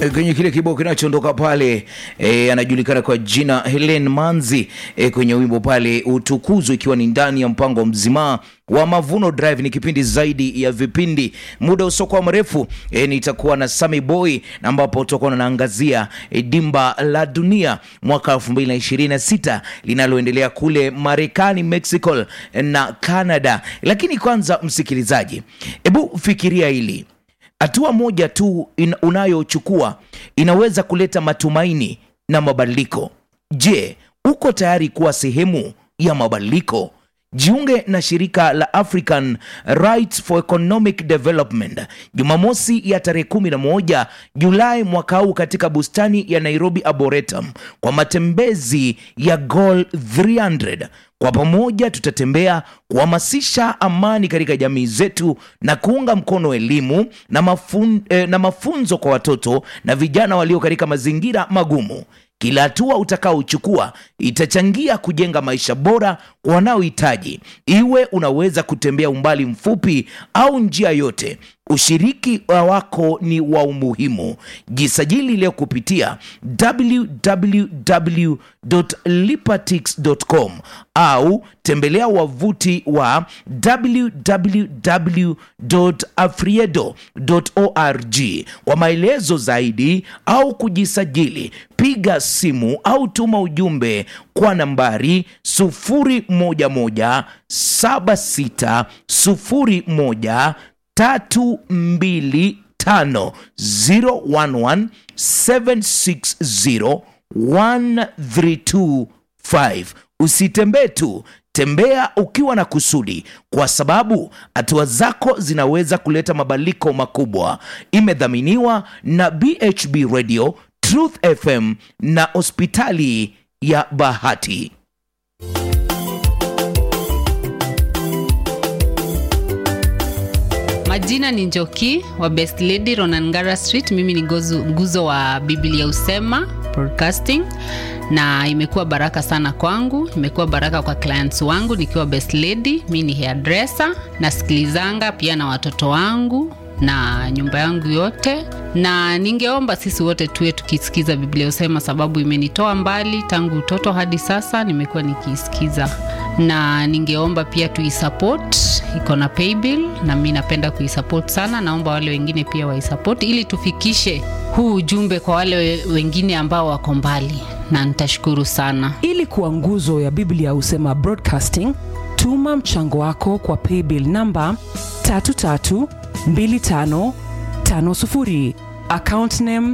E, kwenye kile kibao kinachoondoka pale e, anajulikana kwa jina Helen Manzi e, kwenye wimbo pale utukuzwe, ikiwa ni ndani ya mpango mzima wa Mavuno Drive. Ni kipindi zaidi ya vipindi, muda usiokuwa mrefu e, nitakuwa na Sami Boy na ambapo tutakuwa tunaangazia e, dimba la dunia mwaka 2026 linaloendelea kule Marekani, Mexico na Canada. Lakini kwanza, msikilizaji, hebu fikiria hili hatua moja tu in, unayochukua inaweza kuleta matumaini na mabadiliko. Je, uko tayari kuwa sehemu ya mabadiliko? Jiunge na shirika la African Rights for Economic Development Jumamosi ya tarehe 11 Julai mwaka huu katika bustani ya Nairobi Arboretum kwa matembezi ya Goal 300. Kwa pamoja tutatembea kuhamasisha amani katika jamii zetu na kuunga mkono elimu na, mafun, eh, na mafunzo kwa watoto na vijana walio katika mazingira magumu. Kila hatua utakaochukua itachangia kujenga maisha bora kwa wanaohitaji. Iwe unaweza kutembea umbali mfupi au njia yote, ushiriki wako ni wa umuhimu. Jisajili leo kupitia www.lipatix.com au tembelea wavuti wa www.afriedo.org kwa maelezo zaidi au kujisajili. Piga simu au tuma ujumbe kwa nambari 011 7601 tatu mbili tano 011 760 1325. Usitembee tu, tembea ukiwa na kusudi, kwa sababu hatua zako zinaweza kuleta mabadiliko makubwa. Imedhaminiwa na BHB Radio, Truth FM na hospitali ya Bahati. Majina ni Njoki wa Best Lady Ronangara Street. Mimi ni gozu, nguzo wa Biblia Usema Broadcasting, na imekuwa baraka sana kwangu, imekuwa baraka kwa clients wangu nikiwa Best Lady. Mi ni hairdresser, nasikilizanga pia na watoto wangu na nyumba yangu yote, na ningeomba sisi wote tuwe tukisikiza Biblia Usema, sababu imenitoa mbali tangu utoto hadi sasa, nimekuwa nikiisikiza na ningeomba pia tuisupport, iko na paybill na mi napenda kuisupport sana. Naomba wale wengine pia waisupport ili tufikishe huu ujumbe kwa wale wengine ambao wako mbali, na nitashukuru sana. Ili kuwa nguzo ya Biblia Husema Broadcasting, tuma mchango wako kwa paybill namba 332550 account name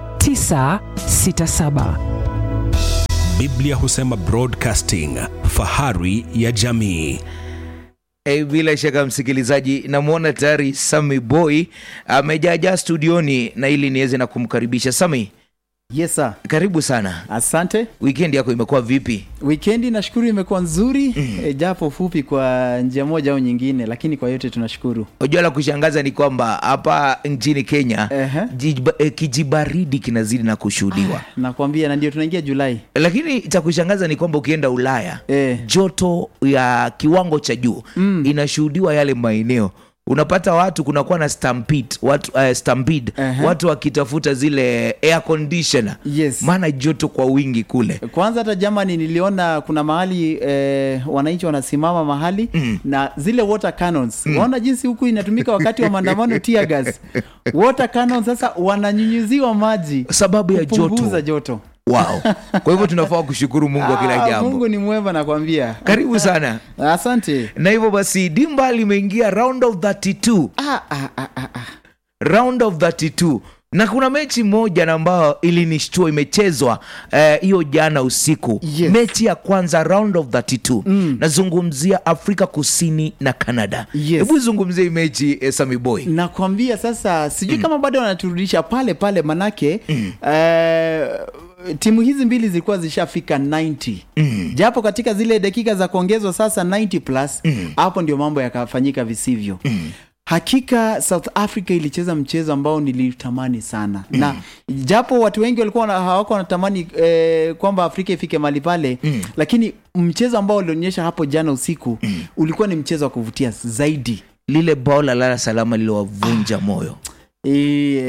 967. Biblia Husema Broadcasting, fahari ya jamii. E, bila shaka msikilizaji, namwona tayari Sami Boy amejaajaa studioni na ili niweze na kumkaribisha Sami. Yes sir. Karibu sana. Asante. Wikendi yako imekuwa vipi? Wikendi nashukuru imekuwa nzuri mm. E, japo fupi kwa njia moja au nyingine, lakini kwa yote tunashukuru. Unajua la kushangaza ni kwamba hapa nchini Kenya Ehe. jiba, eh, kijibaridi kinazidi na kushuhudiwa Nakwambia, na ndio tunaingia Julai. lakini cha kushangaza ni kwamba ukienda Ulaya Eh. joto ya kiwango cha juu mm. inashuhudiwa yale maeneo unapata watu kunakuwa na stampede, watu, uh, stampede. Ehe. watu wakitafuta zile air conditioner Yes. maana joto kwa wingi kule Kwanza hata Germany niliona kuna mahali eh, wananchi wanasimama mahali mm. na zile water cannons mm. waona jinsi huku inatumika wakati wa maandamano tear gas. Water cannons sasa wananyunyuziwa maji sababu ya kupunguza joto joto. wow. kwa hivyo tunafaa kushukuru mungu wa kila Ah, jambo Mungu ni mwema nakwambia. karibu sana Asante. na hivyo basi dimba limeingia round of 32 Ah, ah, ah, ah, ah. round of 32 na kuna mechi moja na ambayo ilinishtua imechezwa eh, hiyo jana usiku Yes. mechi ya kwanza round of 32 mm. nazungumzia afrika kusini na canada Yes. hebu zungumzia hii mechi eh, sami boy nakwambia sasa sijui kama bado wanaturudisha pale pale manake mm. eh, timu hizi mbili zilikuwa zishafika 90 mm. japo katika zile dakika za kuongezwa sasa 90 plus hapo ndio mambo yakafanyika visivyo mm. hakika south africa ilicheza mchezo ambao nilitamani sana mm. na japo watu wengi walikuwa wana- hawako wanatamani eh, kwamba afrika ifike mali pale mm. lakini mchezo ambao ulionyesha hapo jana usiku mm. ulikuwa ni mchezo wa kuvutia zaidi lile bao la lala salama liliwavunja moyo I-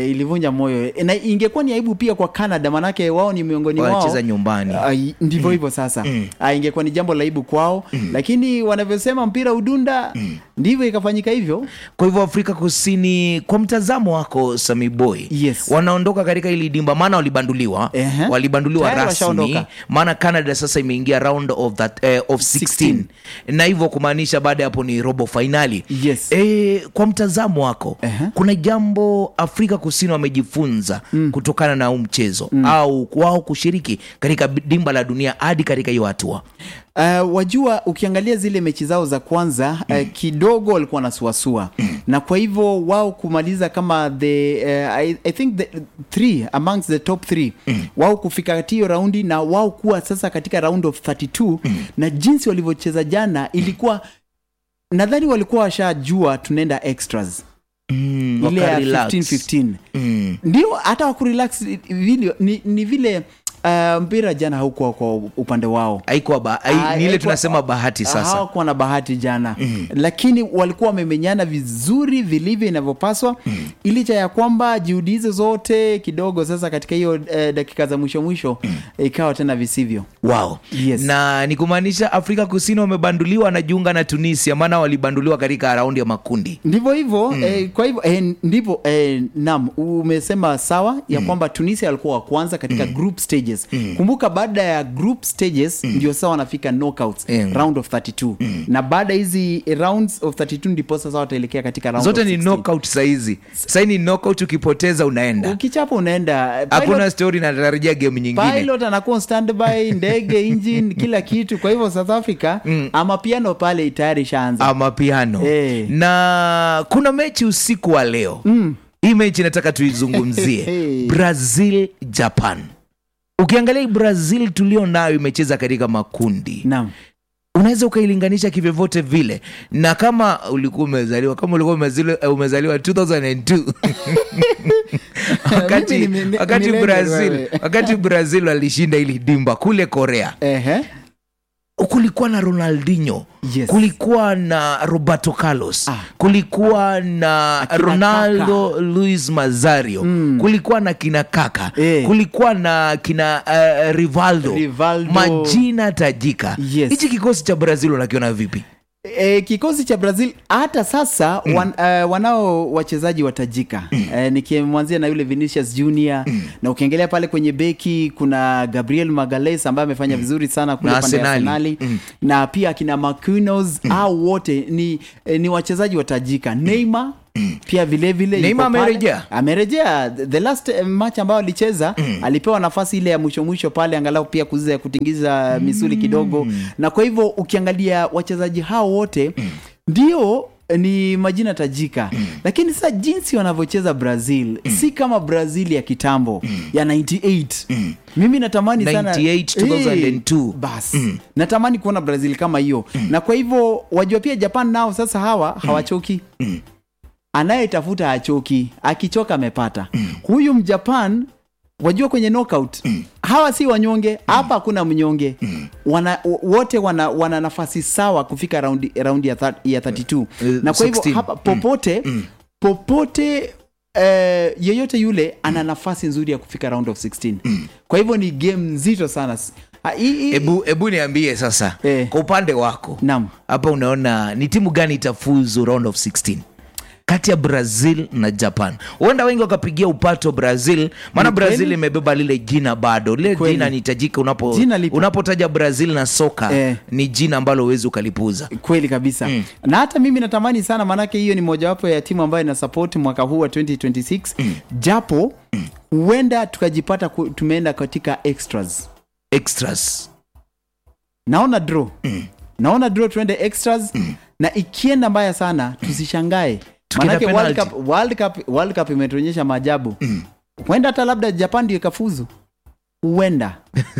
eh, ilivunja moyo na ingekuwa ni aibu pia kwa Canada, manake wao ni miongoni wao Wanacheza nyumbani. Ah, ndivyo hivyo sasa Ah, ingekuwa ni jambo la aibu kwao, lakini wanavyosema mpira udunda, ndivyo ikafanyika hivyo. kwa hivyo afrika kusini kwa mtazamo wako sami boy Yes. wanaondoka katika ili dimba maana walibanduliwa Ehe. walibanduliwa Tayari rasmi washaondoka. maana canada sasa imeingia round of, that, eh, of 16 na hivyo kumaanisha baada ya hapo ni robo fainali Yes. e, kwa mtazamo wako Ehe. kuna jambo afrika kusini wamejifunza kutokana na huu mchezo au wao kushiriki katika dimba la dunia hadi katika hiyo hatua Uh, wajua ukiangalia zile mechi zao za kwanza uh, kidogo walikuwa wanasuasua na kwa hivyo wao kumaliza kama the uh, I, I think the three amongst the top three wao kufika katika hiyo raundi na wao kuwa sasa katika round of 32 na jinsi walivyocheza jana ilikuwa nadhani walikuwa washajua tunaenda extras mm, ile ya wakarelax. 15 15 Mm. ndio hata wakurelax vile ni, ni vile uh, mpira jana haukuwa kwa upande wao haikuwa ba, hai, Ah, ni ile haikuwa- tunasema bahati sasa hawakuwa na bahati jana mm. lakini walikuwa wamemenyana vizuri vilivyo inavyopaswa mm. ilicha ya kwamba juhudi hizo zote kidogo sasa katika hiyo eh, dakika za mwisho mwisho mm. ikawa tena visivyo wow Yes. na ni kumaanisha afrika kusini wamebanduliwa wanajiunga na tunisia maana walibanduliwa katika raundi ya makundi ndivyo hivyo mm. eh, kwa hivyo eh, ndivyo eh, nam umesema sawa ya kwamba tunisia alikuwa wa kwanza katika mm. group stages kumbuka baada ya group stages ndio sawa wanafika knockouts Mm. round of 32 na baada ya hizi rounds of 32 ndipo sasa wataelekea katika round zote of ni 16. knockout saizi sahii ni knockout ukipoteza unaenda ukichapa unaenda hakuna Pilot- story natarajia game nyingine pilot anakuwa on standby ndege engine kila kitu kwa hivyo south africa ama piano pale tayari ishaanza ama piano Eh. na kuna mechi usiku wa leo mm. hii mechi nataka tuizungumzie Hey. brazil japan ukiangalia hii brazil tulio nayo imecheza katika makundi naam unaweza ukailinganisha kivyovyote vile na kama ulikuwa umezaliwa kama ulikuwa umezaliwa, umezaliwa 2002 wakati, Mimi ni- ni- wakati millennial brazil wewe. wakati brazil walishinda ili dimba kule korea ehe kulikuwa na ronaldinho Yes. kulikuwa na roberto carlos Ah. kulikuwa na Akina ronaldo luis mazario kulikuwa na kina kaka Eh. kulikuwa na kina uh, rivaldo. Rivaldo. majina tajika Yes. hichi kikosi cha brazil unakiona vipi E, kikosi cha brazil hata sasa mm. wan, uh, wanao wachezaji watajika mm. e, nikimwanzia na yule vinicius junior mm. na ukiangalia pale kwenye beki kuna gabriel magales ambaye amefanya vizuri sana kule Na pande ya Arsenali. arsenali na pia akina maquinos mm. au wote ni, eh, ni wachezaji watajika neymar pia vilevile Neymar yuko pale. amerejea? amerejea the last eh, match ambayo alicheza alipewa nafasi ile ya mwisho mwisho pale angalau pia kuziza kutingiza misuli kidogo na kwa hivyo ukiangalia wachezaji hao wote ndio ni majina tajika lakini sasa jinsi wanavyocheza brazil si kama brazil ya kitambo ya 98 mimi natamani sana 98, 2002. Eh, basi natamani kuona brazil kama hiyo na kwa hivyo wajua pia japan nao sasa hawa hawachoki anayetafuta hachoki akichoka amepata huyu mjapan wajua kwenye knockout hawa si wanyonge hapa hakuna mnyonge wana, wote wana, wana nafasi sawa kufika raundi, raundi ya, thir- ya 32 Eh, na kwa hivyo 16. hapa popote popote eh, yeyote yule ana nafasi nzuri ya kufika round of 16 kwa hivyo ni game nzito sana Ah, hii- hii- hebu hebu niambie sasa Eh. kwa upande wako Naam. hapa unaona ni timu gani itafuzu round of 16 kati ya brazil na japan huenda wengi wakapigia upato brazil maana Ni kweli. brazil imebeba lile jina bado lile Kweli. jina nitajika unapo Jina lipo. unapotaja brazil na soka Eh. ni jina ambalo huwezi ukalipuza kweli kabisa na hata mimi natamani sana maanake hiyo ni mojawapo ya timu ambayo ina support mwaka huu wa 2026 japo huenda tukajipata ku- tumeenda katika extras extras naona draw naona draw tuende extras na ikienda mbaya sana tusishangae Tukienda manake World penalty. Cup, World Cup, World Cup imetuonyesha maajabu huenda hata labda japan ndio ikafuzu huenda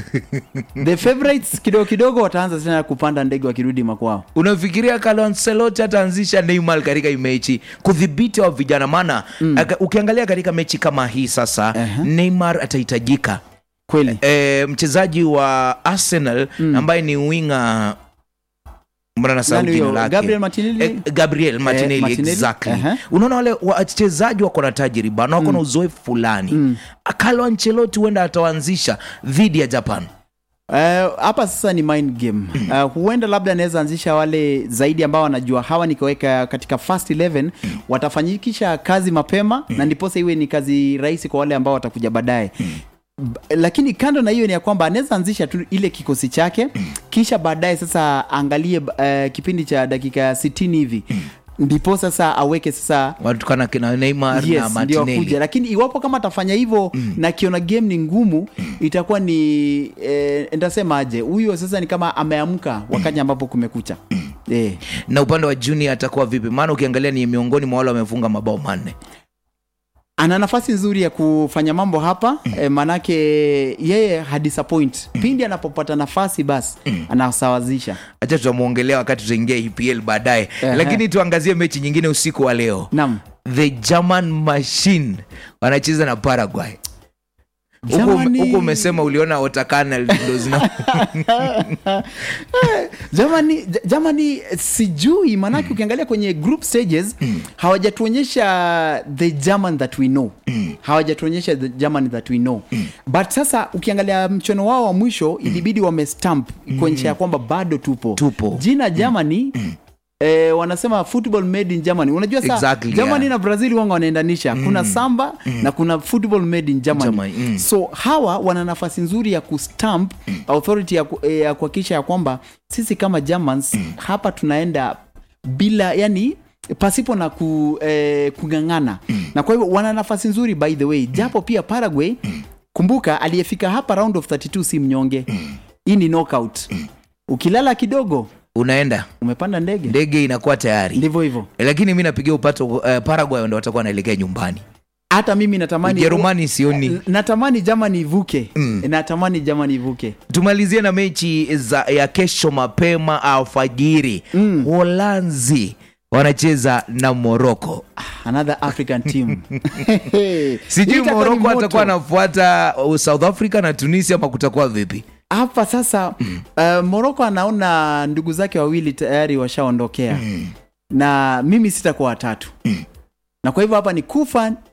the favorites kidogo kidogo wataanza tena kupanda ndege wakirudi makwao unafikiria Carlo Ancelotti ataanzisha Neymar katika hii mechi kudhibiti wa vijana maana aka- ukiangalia katika mechi kama hii sasa Aha. Neymar atahitajika kweli e, mchezaji wa Arsenal ambaye ni winga mbona nasahau Nani jina huyo? lake Gabriel Martinelli? Eh, Gabriel Martinelli, Martinelli? exactly Aha. unaona wale wachezaji wako na tajriba na wako na uzoefu fulani Carlo Ancelotti huenda atawaanzisha dhidi ya Japan Eh, hapa sasa ni mind game uh, huenda labda anaweza anzisha wale zaidi ambao wanajua hawa nikiweka katika first 11 watafanyikisha kazi mapema na ndiposa iwe ni kazi rahisi kwa wale ambao watakuja baadaye B- lakini kando na hiyo ni ya kwamba anaweza anzisha tu ile kikosi chake kisha baadaye sasa angalie uh, kipindi cha dakika 60 hivi ndipo sasa aweke sasa watu kana kina Neymar na yes, ndio Martinelli akuja lakini iwapo kama atafanya hivyo na akiona game ni ngumu itakuwa ni eh, ndasema aje huyo sasa ni kama ameamka wakati ambapo kumekucha eh. na upande wa junior atakuwa vipi maana ukiangalia ni miongoni mwa wale wamefunga mabao manne ana nafasi nzuri ya kufanya mambo hapa eh, manake yeye hadisappoint pindi anapopata nafasi basi anasawazisha acha tutamwongelea wakati tutaingia EPL baadaye Ehe. lakini tuangazie mechi nyingine usiku wa leo nam the German machine wanacheza na Paraguay huku Germany- huku umesema uliona otakana ndo zina Germany, J- Germany sijui maanake ukiangalia kwenye group stages hawajatuonyesha the German that we know hawajatuonyesha the German that we know but sasa ukiangalia mchono wao wa mwisho ilibidi wamestamp kuonyesha ya kwamba bado tupo Tupo. jina Germany Eh, wanasema football made in Germany. Unajua sa Exactly, Germany yeah. na Brazil wanga wanaendanisha. Kuna samba na kuna football made in Germany. Germany, mm. So hawa wana nafasi nzuri ya kustamp authority ya ku- eh, ya kuhakikisha ya kwamba sisi kama Germans hapa tunaenda bila yani pasipo na ku, eh, kung'ang'ana na kwa hivyo wana nafasi nzuri by the way japo pia Paraguay kumbuka aliyefika hapa round of 32 si mnyonge hii ni knockout ukilala kidogo unaenda umepanda ndege ndege inakuwa tayari ndivyo hivyo lakini mi napigia upato uh, Paraguay ndo watakuwa wanaelekea nyumbani hata mimi natamani Ujerumani sioni natamani Germany ivuke natamani Germany ivuke tumalizie na mechi za ya kesho mapema alfajiri mm. Holanzi wanacheza na Moroko. another African team Sijui Hii itakuwa ni Moroko moto. atakuwa anafuata uh, South Africa na Tunisia ama kutakuwa vipi? hapa sasa uh, Morocco anaona ndugu zake wawili tayari washaondokea na mimi sitakuwa watatu na kwa hivyo hapa ni kufa